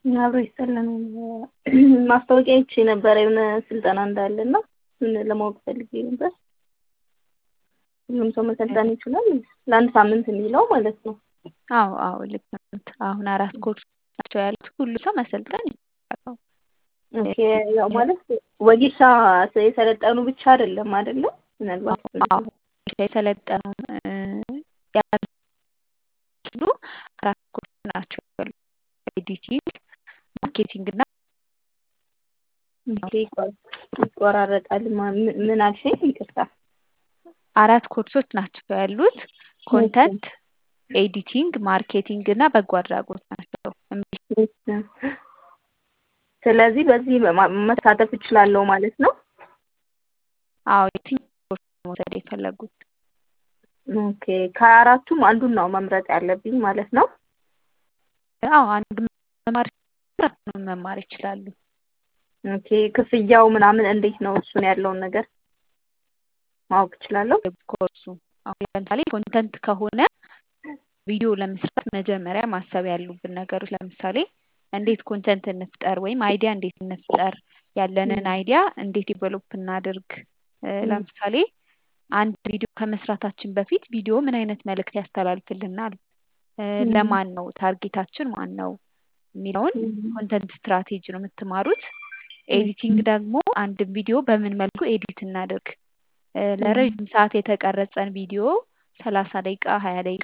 አብሮ ይሰለን ማስታወቂያ ይቼ ነበረ የሆነ ስልጠና እንዳለ እና እሱን ለማወቅ ፈልጌ ነበር። ሁሉም ሰው መሰልጠን ይችላል? ለአንድ ሳምንት የሚለው ማለት ነው። አዎ አዎ ልክ ነው። አሁን አራት ኮርስ ናቸው ያሉት። ሁሉ ሰው መሰልጠን ይችላል። ኦኬ ያው ማለት ወጌሻ የሰለጠኑ ብቻ አይደለም አይደለ? ምናልባት አዎ የሰለጠኑ ያሉ አራት ኮርስ ናቸው ያሉት። ኤዲቲንግ፣ ማርኬቲንግ እና ኦኬ ይቆራረጣል። ምን አልሽኝ? ይቅርታ። አራት ኮርሶች ናቸው ያሉት። ኮንተንት፣ ኤዲቲንግ፣ ማርኬቲንግ እና በጎ አድራጎት ናቸው። ስለዚህ በዚህ መሳተፍ እችላለሁ ማለት ነው? አዎ የትኛው ኮርስ መውሰድ የፈለጉት? ኦኬ ከአራቱም አንዱን ነው መምረጥ ያለብኝ ማለት ነው? አዎ አንዱ መማር መማር ይችላሉ። ኦኬ ክፍያው ምናምን እንዴት ነው? እሱን ያለውን ነገር ማወቅ እችላለሁ? ኮርሱ አሁን ለምሳሌ ኮንተንት ከሆነ ቪዲዮ ለመስራት መጀመሪያ ማሰብ ያሉብን ነገሮች ለምሳሌ እንዴት ኮንተንት እንፍጠር ወይም አይዲያ እንዴት እንፍጠር፣ ያለንን አይዲያ እንዴት ዲቨሎፕ እናድርግ። ለምሳሌ አንድ ቪዲዮ ከመስራታችን በፊት ቪዲዮ ምን አይነት መልእክት ያስተላልፍልናል፣ ለማን ነው ታርጌታችን ማን ነው የሚለውን ኮንተንት ስትራቴጂ ነው የምትማሩት። ኤዲቲንግ ደግሞ አንድ ቪዲዮ በምን መልኩ ኤዲት እናድርግ፣ ለረጅም ሰዓት የተቀረጸን ቪዲዮ ሰላሳ ደቂቃ ሀያ ደቂቃ